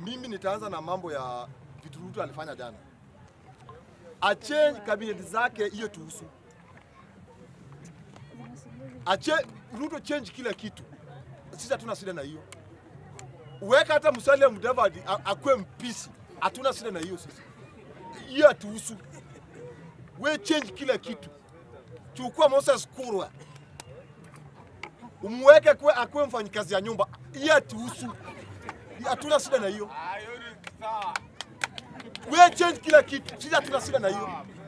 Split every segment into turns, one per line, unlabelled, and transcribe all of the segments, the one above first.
mimi nitaanza na mambo ya vitu Ruto alifanya jana. Achange kabineti zake hiyo tuhusu. Ache Ruto change kila kitu. Sisi hatuna shida na hiyo. Uweka hata Musalia Mudavadi a- akuwe mpisi. Hatuna shida na hiyo sisi. Hiyo hatuhusu. We change kila kitu. Chukua Moses Kurwa. Umweke kuwe akuwe mfanyikazi ya nyumba. Hiyo hatuhusu. Hatuna shida na hiyo. We change kila kitu. Sisi hatuna shida na hiyo.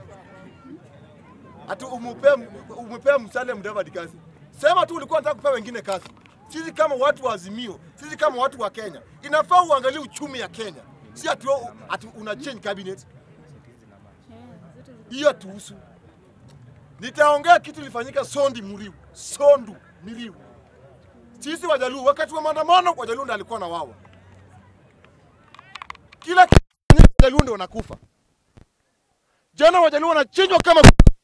Ati umupea umupea Musalia Mudavadi kazi. Sema tu ulikuwa unataka kupea wengine kazi. Sisi kama watu wa Azimio, sisi kama watu wa Kenya, inafaa uangalie uchumi ya Kenya. Si ati wewe- ati una change cabinet. Hiyo tuhusu. Nitaongea kitu ilifanyika Sondi Muriu, Sondu Miriu. Sisi Wajaluo wakati wa maandamano Wajaluo ndio alikuwa na wawa. Kila kitu Wajaluo ndio wanakufa. Jana Wajaluo wanachinjwa kama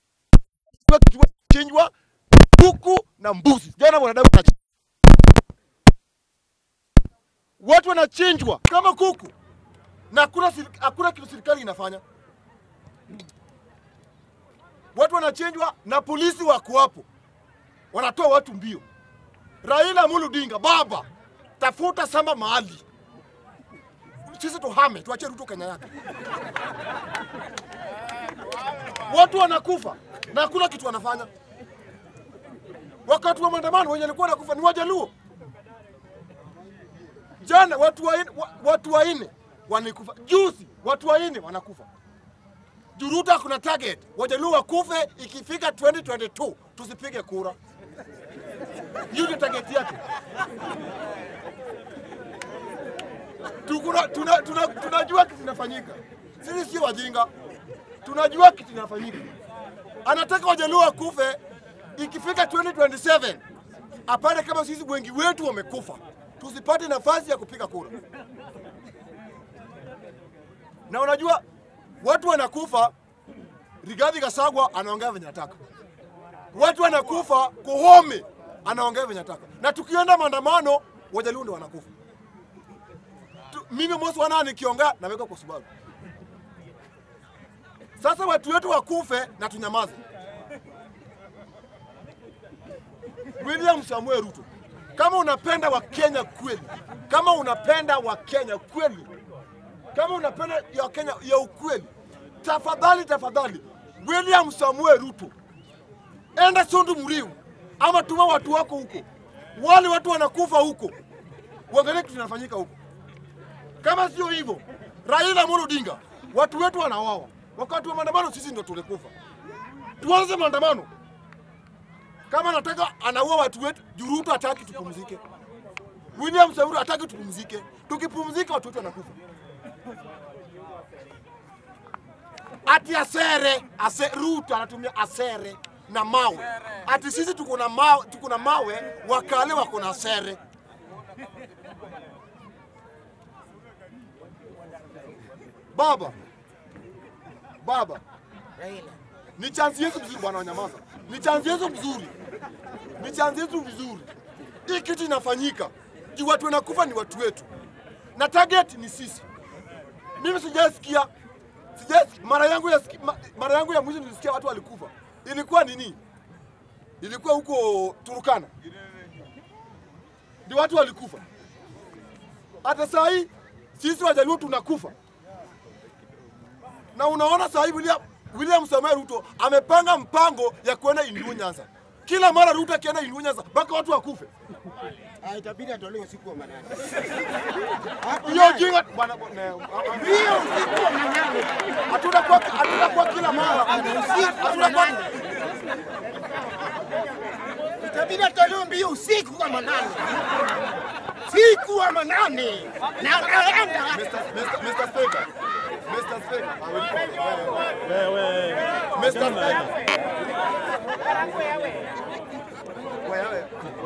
chinjwa kuku na mbuzi. Jana wanadamu wanachinjwa. Watu wanachinjwa kama kuku na hakuna siri- hakuna kitu serikali inafanya. Watu wanachinjwa na polisi wako hapo, wanatoa watu mbio. Raila Amolo Odinga, baba, tafuta samba mahali, sisi tuhame, tuache Ruto Kenya yake. Watu wanakufa na hakuna kitu wanafanya. Wakati wa maandamano wenye walikuwa wanakufa ni Wajaluo. Jana watu waine, wa, watu waine wanikufa, juzi watu waine wanakufa. Juruta kuna target, Wajaluo wakufe ikifika 2022 tusipige kura. Hiyo ndio target yake. Tukuna, tuna, tuna, tunajua kitu kinafanyika. Sisi sio wajinga, tunajua kitu kinafanyika. Anataka Wajaluo wakufe ikifika 2027 apate kama sisi wengi wetu wamekufa, tusipate nafasi ya kupiga kura. Na unajua watu wanakufa, Rigathi Gachagua anaongea venye anataka, watu wanakufa, Koome anaongea venye anataka, na tukienda maandamano Wajaluo ndio wanakufa. Tu, mimi Mosi wana nikiongea naweka kwa sababu sasa watu wetu wakufe na tunyamaze. William Samuel Ruto, kama unapenda Wakenya kweli, kama unapenda Wakenya kweli, kama unapenda ya Kenya ya ukweli, tafadhali tafadhali, William Samuel Ruto, enda Sondu Muriu ama tuma watu wako huko, wale watu wanakufa huko, uangalie kitu kinafanyika huko. Kama sio hivyo, Raila Amolo Odinga, watu wetu wanawawa wakati wa maandamano, sisi ndio tulikufa. Tuanze maandamano kama nataka anaua watu wetu, Juruto hataki tupumzike, William Samoei hataki tupumzike. Tukipumzika watu wetu wanakufa. Ati asere, ase, Ruto anatumia asere na mawe, ati sisi tuko na mawe, tuko na mawe, wakale wako na asere. Baba, baba,
Raila.
ni chansi yetu mzuri bwana, wanyamaza. Ni chansi yetu mzuri, ni chansi yetu vizuri. Hii kitu inafanyika juu watu wanakufa ni watu wetu, na target ni sisi. Mimi sijasikia sijasikia mara yangu ya siki- ma- mara yangu ya mwisho nilisikia watu walikufa, ilikuwa nini? Ilikuwa huko Turukana, ndio watu walikufa. Hata saa hii sisi Wajaluo tunakufa na unaona sasa hivi William, William Samoei Ruto amepanga mpango ya kwenda Inua Nyanza. Kila mara Ruto akienda Inua Nyanza mpaka watu wakufe.
Ah, itabidi atolewe usiku wa manane.
Hiyo jinga bwana ne-
Hiyo usiku wa manane.
hatuna kwa hatuna kwa kila mara. Hatuna kwa
Itabidi atolewe mbio usiku wa manane. Siku wa manane. Na anaenda
Mr. Mr. Mr. Speaker. Mr. Speaker. I will call. Mr. Speaker. Wewe.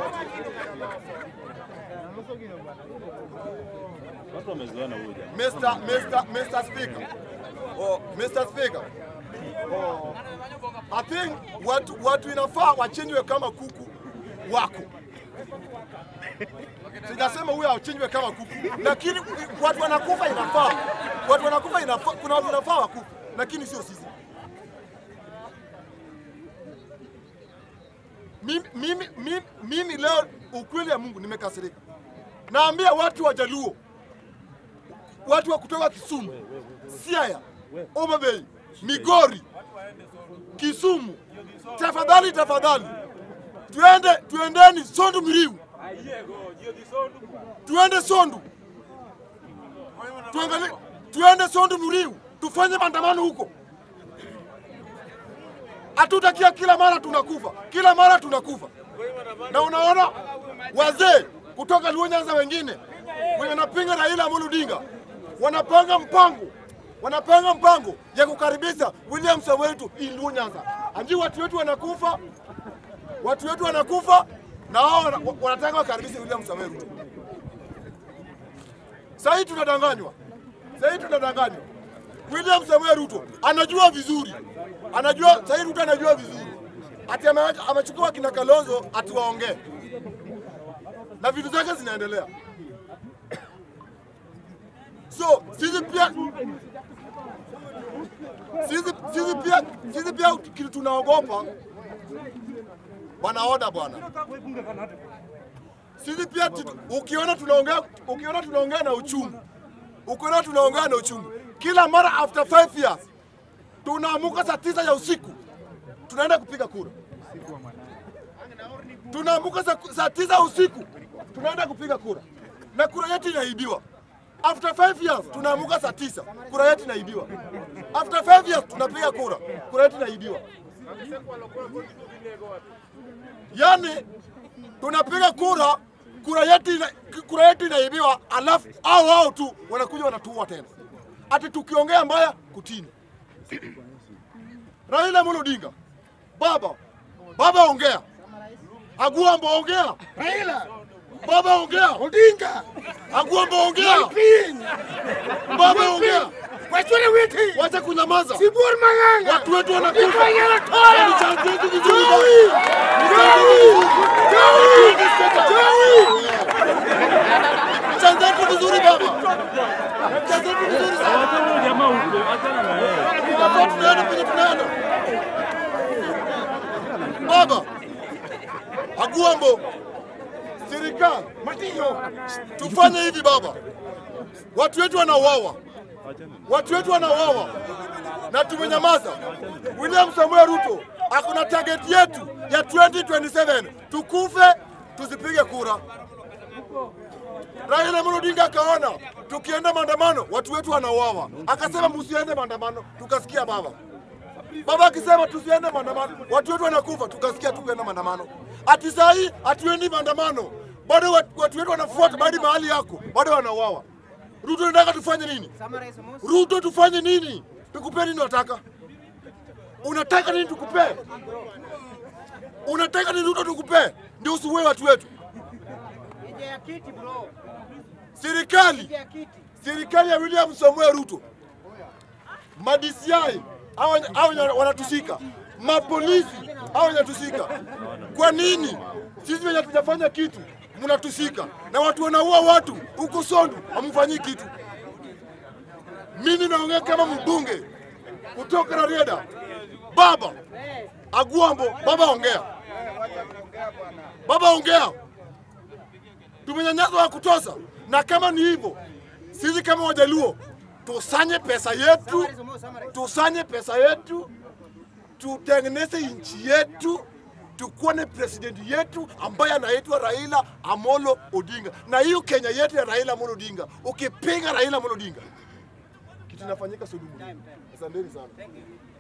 Watu wamezoeana huyu jamaa.
Mr. Mr. Mr. Speaker. Oh, Mr. Speaker. Oh, I think watu, watu inafaa wachinjwe kama kuku wako. Sijasema huyo achinjwe kama kuku, lakini watu wanakufa inafaa, watu wanakufa inafaa, kuna watu inafaa wakufa, lakini sio sisi. Mimi, mimi, mimi, mimi leo ukweli ya Mungu nimekasirika. Naambia watu wa Jaluo, watu wa kutoka Kisumu, Siaya, Homa Bay, Migori, Kisumu, tafadhali tafadhali, tuende tuendeni Sondu Miriu, tuende Sondu, tuangalie, tuende Sondu Miriu, tufanye maandamano huko. Hatutakia kila mara tunakufa, kila mara tunakufa, na unaona wazee kutoka Luo Nyanza wengine wenye wanapinga Raila Amolo Odinga wanapanga mpango wanapanga mpango ya kukaribisha William Samoei Ruto Luo Nyanza. Anji watu wetu wanakufa, watu wetu wanakufa na wao wana- wanataka wakaribishe William Samoei Ruto. Sasa hii tunadanganywa, sasa hii tunadanganywa. William Samoei Ruto anajua vizuri, anajua sasa hii Ruto anajua vizuri ati ame- amechukua kina Kalonzo ati waongee na vitu zake zinaendelea. So sisi pia sisi, sisi pia sisi pia kitu tunaogopa wanaoda bwana. Sisi pia tu- ukiona tunaongea ukiona tunaongea na uchungu, ukiona tunaongea na uchungu, kila mara after five years tunaamuka saa tisa ya usiku tunaenda kupiga kura tunaamuka saa, saa tisa usiku tunaenda kupiga kura na kura yetu inaibiwa. After five years tunaamuka saa tisa kura yetu inaibiwa. After five years tunapiga kura kura yetu inaibiwa. Yani tunapiga kura kura yetu ina, kura yetu inaibiwa, alafu hao hao tu wanakuja wanatuua tena, ati tukiongea mbaya kutini. Raila Amolo Odinga, baba baba, ongea. Aguambo, ongea.
Raila
Baba, ongea.
Odinga
Aguambo, ongea.
Piny
Baba, ongea.
wachore witi
Wacha kunyamaza.
Sibuor Mang'ang'a
Watu wetu wanakufa.
Ifanyala Toro
Ni chanzo yetu vizuri.
Joey
Joey!
Joey
Chanzo yetu vizuri baba. Chanzo yetu vizuri sana.
Wacha huyo jamaa huko, achana na yeye.
Hapa tunaenda penye tunaenda. Baba, Aguambo, serikali
Matiyo
tufanye hivi baba, watu wetu wanauawa, watu wetu wanauawa na tumenyamaza. William Samuel Ruto akuna target yetu ya 2027 tukufe, tusipige kura. Raila Amolo Odinga akaona tukienda maandamano watu wetu wanauawa, akasema msiende maandamano, tukasikia baba. Baba akisema tusiende maandamano, watu wetu wanakufa, tukasikia tukuenda maandamano. Ati saa hii hatuendi maandamano, bado watu watu wetu wanafuata bado mahali yako, bado wanauawa. Ruto nataka tufanye nini? Ruto tufanye nini? Tukupe nini unataka? Unataka nini tukupe? Unataka nini Ruto tukupe? Ndio usiue watu wetu. Serikali serikali ya William Samuel Ruto, madisiai au wanatushika, mapolisi au wanatushika. Kwa nini sisi wenye hatujafanya kitu mnatushika, na watu wanaua watu huko Sondu hamfanyii kitu? Mimi naongea kama mbunge kutoka Rarieda. Baba Aguambo, baba ongea, baba ongea tumenyanyaswa wa kutosha, na kama ni hivyo, sisi kama Wajaluo tusanye pesa yetu, tusanye pesa yetu, tutengeneze nchi yetu, tukuwe na president yetu ambaye anaitwa Raila Amolo Odinga, na hiyo Kenya yetu ya Raila Amolo Odinga, ukipinga Raila Amolo Odinga kitu inafanyika Sodoma. Asanteni sana.